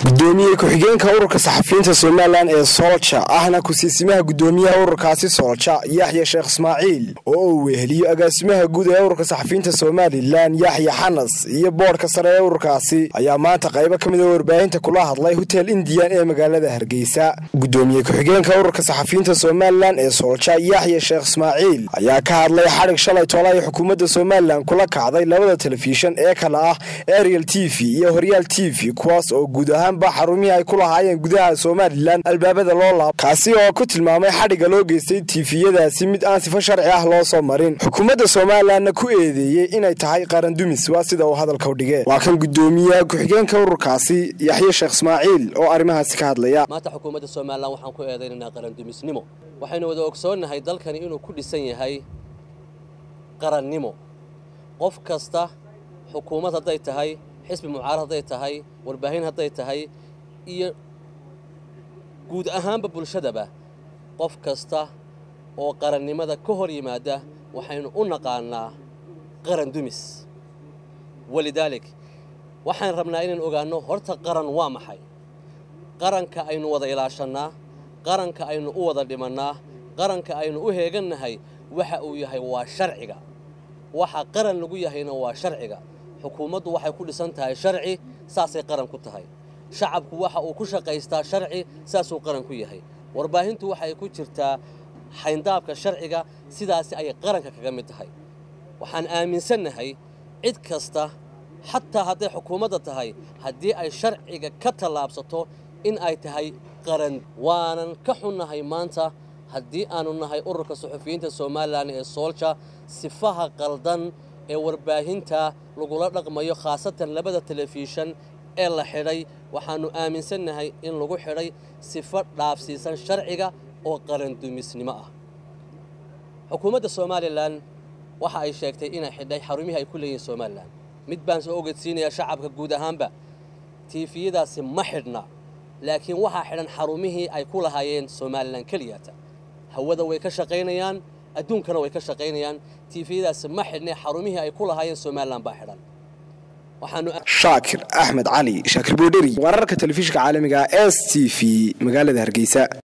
gudoomiye ku-xigeenka ururka saxafiyiinta somalilan ee soolja ahna ku-siisimaha gudoomiyaha ururkaasi soolja yaxya sheekh ismaaciil oo uu weheliyo agaasimaha guud ee ururka saxafiyiinta somalilan yaxya xanas iyo boodhka sare ee ururkaasi ayaa maanta qaybo ka mid a warbaahinta kula hadlay hotel indian ee magaalada hargeysa gudoomiye ku-xigeenka ururka saxafiyiinta somalilan ee soolja yaxya sheekh ismaaciil ayaa ka hadlay xadhig shalay toole ay xukuumadda somalilan kula kacday labada telefishan ee kale ah ariel t v iyo horyaal t v kuwaas oo guud ahaanba xarumihii ay ku lahaayeen gudaha somalilan albaabada loo laab kaasi oo ku tilmaamay xadhigga loo geystay tiifiyadaasi mid aan sifo sharci ah loo soo marin xukuumadda somalilanna ku eedeeyey inay tahay qaran dumis waa sida uu hadalka u dhigee waa kan gudoomiyaha ku-xigeenka ururkaasi yaxye sheekh ismaaciil oo arrimahaasi ka hadlaya maanta xukuumadda somalilan waxaan ku eedaynaynaa qarandumisnimo waxaynu wada ogsoonnahay dalkani inuu ku dhisan yahay qarannimo qof kasta xukuumad hadday tahay xisbi mucaarad hadday tahay warbaahin hadday tahay iyo guud ahaanba bulshadaba qof kasta oo qarannimada ka hor yimaada waxaynu u naqaannaa qaran dumis walidaalik waxaan rabnaa inaan ogaanno horta qaran waa maxay qaranka aynu wada ilaashannaa qaranka aynu u wada dhimannaa qaranka aynu u heegannahay waxa uu yahay waa sharciga waxa qaran lagu yahayna waa sharciga xukuumaddu waxay ku dhisan tahay sharci saasay qaran ku tahay shacabku waxa uu ku shaqaystaa sharci saasuu qaran ku yahay warbaahintu waxay ku jirtaa xayndaabka sharciga sidaasi ayay qaranka kaga mid tahay waxaan aaminsannahay cid kasta xataa hadday xukuumadda tahay haddii ay sharciga ka tallaabsato in ay tahay qaran waanan ka xunnahay maanta haddii aanu nahay ururka suxufiyiinta somalilan ee soolja sifaha qaldan ee warbaahinta lagula dhaqmayo khaasatan labada telefishan ee la xidhay waxaannu aaminsannahay in lagu xidhay sifo dhaafsiisan sharciga oo qarandumisnimo ah xukuumadda somalilan waxa ay sheegtay inay xidhay xarumihii ay ku leeyihiin somalilan mid baan soo ogedsiinayaa shacabka guud ahaanba tiifiyadaasi ma xidhna laakiin waxaa xidhan xarumihii ay ku lahaayeen somalilan keliyata hawada way ka shaqaynayaan adduunkana way ka shaqaynayaan tiifiyadaasi ma xidhnay xarumihii ay ku lahaayeen somalilan baa xidhan shaakir axmed cali shaakir boodheri wararka telefishinka caalamiga s t v magaalada hargeysa